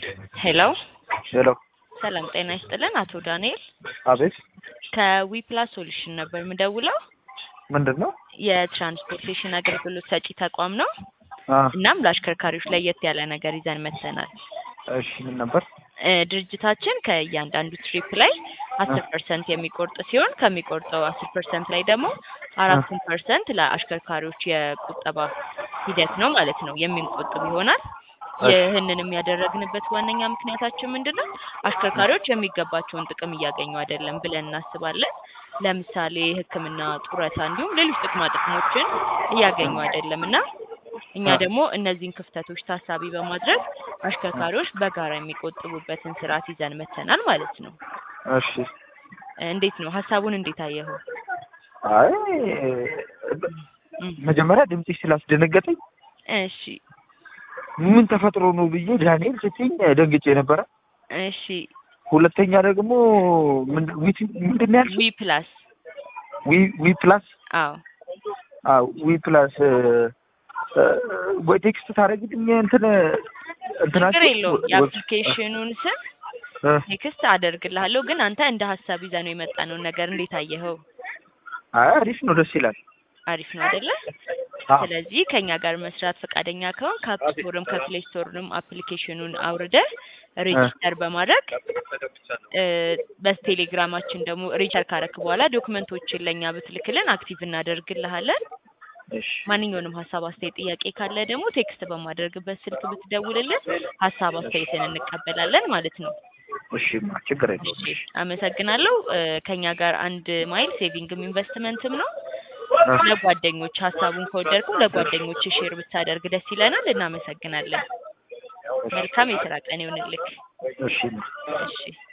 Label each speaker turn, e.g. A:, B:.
A: ሄሎ
B: ሄሎ
A: ሰላም ጤና ይስጥልን አቶ ዳንኤል
B: አቤት
A: ከዊፕላስ ሶሉሽን ነበር የምደውለው
B: ምንድን ነው
A: የትራንስፖርቴሽን አገልግሎት ሰጪ ተቋም ነው
B: አ
A: እናም ለአሽከርካሪዎች ለየት ያለ ነገር ይዘን መጥተናል
B: እሺ ምን ነበር
A: እ ድርጅታችን ከእያንዳንዱ ትሪፕ ላይ አስር ፐርሰንት የሚቆርጥ ሲሆን ከሚቆርጠው አስር ፐርሰንት ላይ ደግሞ አራቱን ፐርሰንት ለአሽከርካሪዎች የቁጠባ ሂደት ነው ማለት ነው የሚቆጥብ ይሆናል ይህንንም ያደረግንበት ዋነኛ ምክንያታችን ምንድን ነው አሽከርካሪዎች የሚገባቸውን ጥቅም እያገኙ አይደለም ብለን እናስባለን ለምሳሌ ህክምና ጡረታ እንዲሁም ሌሎች ጥቅማ ጥቅሞችን እያገኙ አይደለም እና እኛ ደግሞ እነዚህን ክፍተቶች ታሳቢ በማድረግ አሽከርካሪዎች በጋራ የሚቆጥቡበትን ስርዓት ይዘን መተናል ማለት ነው
B: እሺ
A: እንዴት ነው ሀሳቡን እንዴት አየኸው
B: አይ
A: እም፣
B: መጀመሪያ ድምፅሽ ስላስደነገጠኝ
A: እሺ
B: ምን ተፈጥሮ ነው ብዬ ዳንኤል ስትይኝ ደንግጬ ነበረ
A: እሺ
B: ሁለተኛ ደግሞ ምንድ- ዊት- ምንድን ነው ያልሽው
A: ዊ ፕላስ
B: ዊ ዊ ፕላስ
A: አዎ
B: አዎ ዊ ፕላስ እ፣ እ፣ ወይ ቴክስት ታደርጊልኝ እንትን እንትናችሁ
A: ችግር የለውም የአፕሊኬሽኑን ስም
B: እ፣
A: ቴክስት አደርግልሃለሁ ግን አንተ እንደ ሀሳብ ይዘህ ነው የመጣነውን ነገር እንዴት አየኸው
B: አይ አሪፍ ነው ደስ ይላል
A: አሪፍ ነው አይደለ
B: አዎ
A: ስለዚህ ከኛ ጋር መስራት ፈቃደኛ ከሆን ከአፕ ስቶርም ከፕሌይ ስቶርም አፕሊኬሽኑን አውርደህ ሬጂስተር በማድረግ እ፣ በቴሌግራማችን ደግሞ ሬጂስተር ካረክ በኋላ ዶክመንቶችን ለእኛ ብትልክልን አክቲቭ እናደርግልሃለን
B: እሺ
A: ማንኛውንም ሀሳብ አስተያየት ጥያቄ ካለ ደግሞ ቴክስት በማድረግበት ስልክ ብትደውልልን ሀሳብ አስተያየትን እንቀበላለን ማለት ነው
B: እሺ ችግር የለውም
A: እሺ አመሰግናለሁ እ፣ ከኛ ጋር አንድ ማይል ሴቪንግም ኢንቨስትመንትም ነው ለጓደኞች ሀሳቡን ከወደድከው ለጓደኞች ሼር ብታደርግ ደስ ይለናል እናመሰግናለን መልካም የስራ ቀን ይሁንልክ
B: እሺ
A: እሺ